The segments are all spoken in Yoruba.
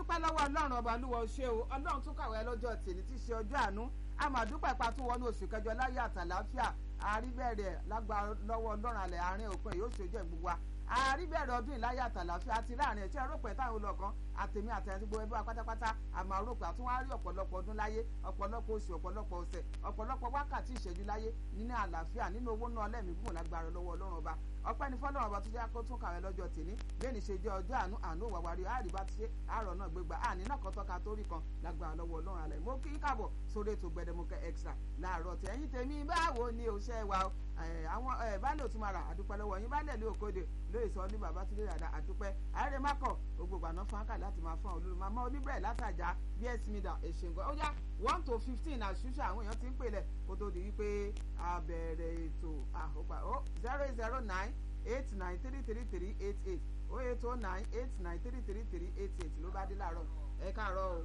àdúpẹ́ lọ́wọ́ ọlọ́run ọba olúwa ṣe o ọlọ́run tún kàwé lọ́jọ́ tèmi tí í ṣe ọjọ́ àánú àmàdúpẹ́ pa tún wọnú oṣù kẹjọ láyé àtàláfíà àríbẹ̀rẹ̀ lágbára lọ́wọ́ ọlọ́run alẹ́ àárín òpin yóò ṣojú ẹ̀ gbogbo wa àríbẹ̀rẹ̀ ọdún ìláyà àtàláfíà àti láàrin ẹ̀tí ẹ̀rọ̀pẹ̀ táwọn olùkọ́ àtẹ̀mí àtẹ̀yìn gbogbo ẹbí wa pátápátá àmọ́ àròpẹ̀ àtúnwárí ọ̀pọ̀lọpọ̀ ọdún láyé ọ̀pọ̀lọpọ̀ oṣù ọ̀pọ̀lọpọ̀ ọ̀sẹ̀ ọ̀pọ̀lọpọ̀ wákàtí ìṣẹ́jú láyé nínú àlàáfíà nínú owó náà lẹ́mìí gùn lágbára lọ́wọ́ ọlọ́run ọba ọpẹ́ ní fọlọ́run ọba tó jẹ́ kó tún kàwé lọ́jọ́ tèmi bẹ́ẹ̀ni ṣe jẹ́ ọjọ́ àánú àánú wàwárí àríbá ti ṣe àárọ̀ náà gbégbá àní náà kọ́tọ́ ka torí kan lágbára lọ́wọ́ ọlọ́run alẹ́ mo kí káàbọ̀ sórí ètò gbẹdẹmukẹ extra láàárọ̀ tí ẹ̀yin tèmi báwo ni òṣẹ́ wa àwọn baálé òtún mara àdúpẹ́ lọ́wọ́ yín baálé ìlú òkòdè lóye sọ ní bàbá tí lè rà àdúpẹ́ àárẹ mákọ̀ gbogbo àná fún ákà láti máa fún olúlu màmá oníbẹ̀rẹ̀ látàjà bs mida èṣèǹgọ́ ó yá one to fifteen àṣùṣe àwọn èèyàn ti ń pèlẹ̀ kó tó di wípé a bẹ̀rẹ̀ ètò àhópa ó zero zero nine eight nine three three three eight eight ó eight oh nine eight nine three three three eight eight ló bá dé láàárọ̀ ẹ káàárọ̀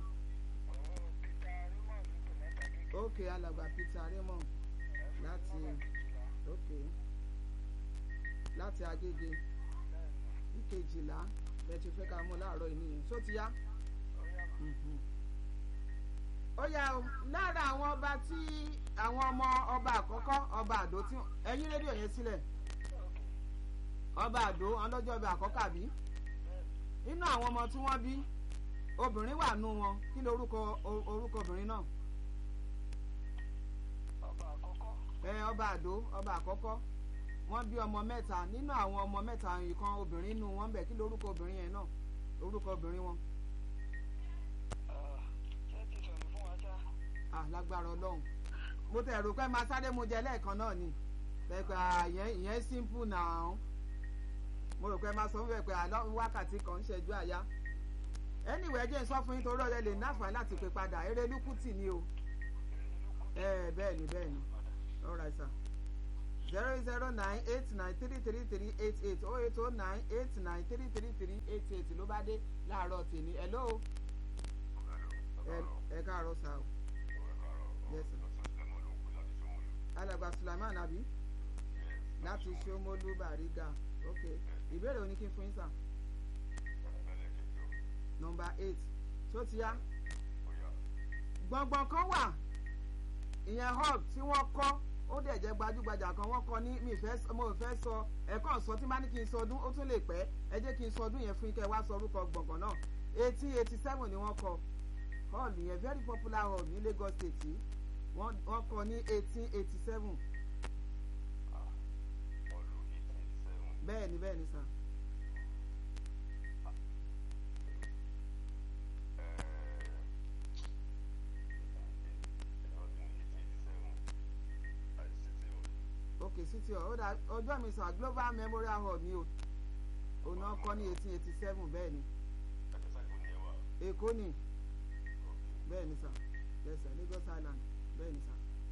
o. ok alàgbà peter raymond láti ok láti agége ìkejìlá bẹ́ẹ̀ ti fẹ́ ká mú láàárọ̀ yìí nìyẹn ṣó ti yá. ó yá o lára àwọn ọba tí àwọn ọmọ ọba àkọ́kọ́ ọba àdó tí ẹ̀yìn rédíò yẹn sílẹ̀ ọba àdó ọlọ́jọ́ ọba àkọ́kọ́ àbí nínú àwọn ọmọ tí wọ́n bí obìnrin wà nù wọn kí ló orúkọ orúkọ obìnrin náà. ẹ ọba àdó ọba àkọ́kọ́ wọ́n bí ọmọ mẹ́ta nínú àwọn ọmọ mẹ́ta ìkan obìnrin nù wọ́n bẹ̀ kí ló orúkọ obìnrin yẹn náà orúkọ obìnrin wọn. ah lágbára ọlọ́run mo tẹ̀ rò pé máa sáré mo jẹ lẹ́ẹ̀kan náà ni pẹ̀pẹ́ ìyẹn simple now mo rò pé máa sọ fún pé àlọ́ wákàtí kan ń ṣẹ́jú àyá anyway jẹ́ sọ fún yín torí ọ̀rẹ́ lè náfà láti pè padà eré lúkútì ni o ẹ bẹ́ẹ̀ ni bẹ́ẹ̀ ni all right sir zero zero nine eight nine three three three eight eight oh eight oh nine eight nine three three three eight eight ló bá dé láàárọ̀ tèmi hello ẹ káàárọ̀ sá o yes sir alàgbà sulaiman abi láti ṣomolu bariga ok ìbéèrè òní kí n fún yín sà nọmba eight tó ti yá gbọ̀ngbọ̀n kan wà ìyẹn hall tí wọ́n kọ́ ó dẹ̀ jẹ́ gbajúgbajà kan wọ́n kọ́ ní mi fẹ́ mo fẹ́ sọ ẹ̀kọ́ sọ tí bá ní kí n sọ ọdún ó tún lè pẹ́ ẹ jẹ́ kí n sọ ọdún yẹn fún kẹ́ wá sọ orúkọ gbọ̀ngàn náà eighteen eighty seven ni wọ́n kọ́ hall yẹn very popular hall ní Lagos State yìí wọ́n kọ́ ní eighteen eighty seven bẹ́ẹ̀ ni bẹ́ẹ̀ ni sà. ok city hall ó dá ọjọ́ mi sà global memorial hall ni o òun náà kọ́ ní eighteen eighty seven bẹ́ẹ̀ ni èkó ni bẹ́ẹ̀ ni sà yes sir Lagos Island bẹ́ẹ̀ ni sà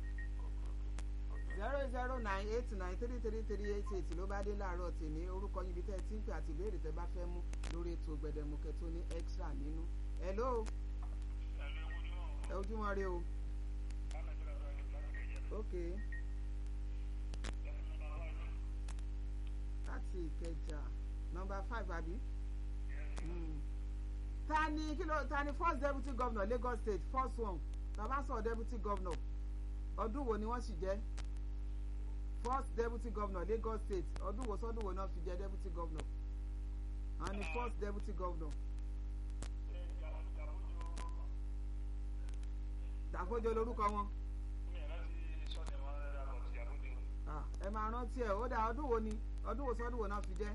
zero zero nine eight nine three three three eight eight ló bá dé láàárọ̀ tèmi orúkọ yín ibi tẹ́ ẹ ti ń pè àti ìbéèrè tẹ́ bá fẹ́ mú lórí ètò gbẹdẹmukẹ tó ní extra nínú hello ẹ ojúmọ́ rí o ok láti ìkẹjà nọ́mbà five àbí ta ni kí ló ta ni first deputy governor Lagos State first one bàbá sọ deputy governor ọdún wo ni wọ́n sì jẹ́ first deputy governor Lagos State ọdún wo sọdún wo náà fi jẹ deputy governor and the first deputy governor. Dàkójọ lórúkọ wọn. ẹ máa rántí ẹ ó dà ọdún wo ni ọdún wo sọdún wo náà fi jẹ.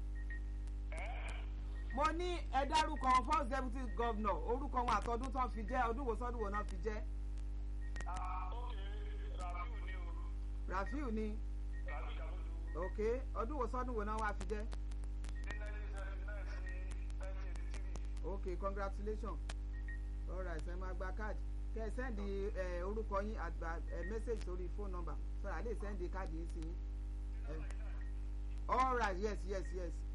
mo ní ẹ dárúkọ first deputy governor orúkọ wọn àtọdún tó fi jẹ ọdún wo sọdún wo náà fi jẹ. Rafiu ni ok ọdún wo sọdún wo náà wá fi jẹ. ok congratulations alright ẹ máa gba káàdì kẹ ẹ sẹ́ndì orúkọ yín àgbà mẹ́sẹ̀gì sórí fóònù nọ́mbà sọ̀rọ̀ àlè sẹ́ndì káàdì yín sí yín alright yes yes yes